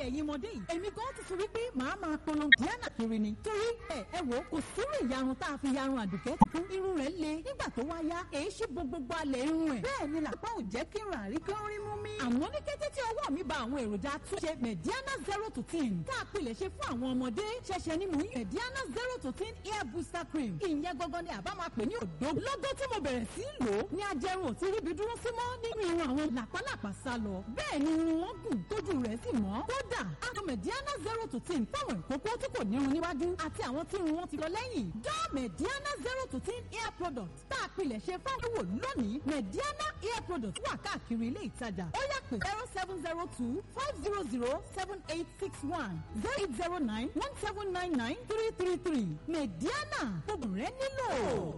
ẹ̀yin ọmọdé yìí èmi gan ti fi wípé màá máa polongo Diana kiri ni torí ẹ ẹ wò kò sírú ìyarun tá a fi yarun àdùkẹ́ tuntun irun rẹ̀ le nígbà tó wá yá èyí ṣí gbogbo alẹ̀ irun ẹ̀ bẹ́ẹ̀ ni làpá ò jẹ́ kí n rà rí kí n rí mú mi. àmọ́ ní kété tí ọwọ́ mi ba àwọn èròjà túnṣe Mediana zero to ten tá a pilẹ̀ ṣe fún àwọn ọmọdé ṣẹ̀ṣẹ̀ ni mò ń yàn Mediana zero to ten hair booster cream ìyẹn gangan ni àbá máa pè ní òdó lọ́gọ́ tí mo bẹ̀rẹ̀ sí í lò ó ní ajẹrun ò ti ríbi dúró sí mọ́ nínú irun àwọn làpálàpá sá lọ bẹ́ẹ̀ ni irun wọn gùn tójú rẹ̀ sì mọ́ kódà àwọn Mediana zero to ten fáwọn ìkókó tí kò nírun níwájú àti àwọn tí irun wọn ti lọ lẹ́yìn dá Mediana zero to ten hair product tá a pilẹ̀ ṣe fáwọn wò lónìí Mediana hair product wà káàkiri ilé ìtajà ó yá pè zero seven zero two five zero zero seven eight six one zero eight zero nine one seven nine nine three three three Mediana gbogbo rẹ nílò.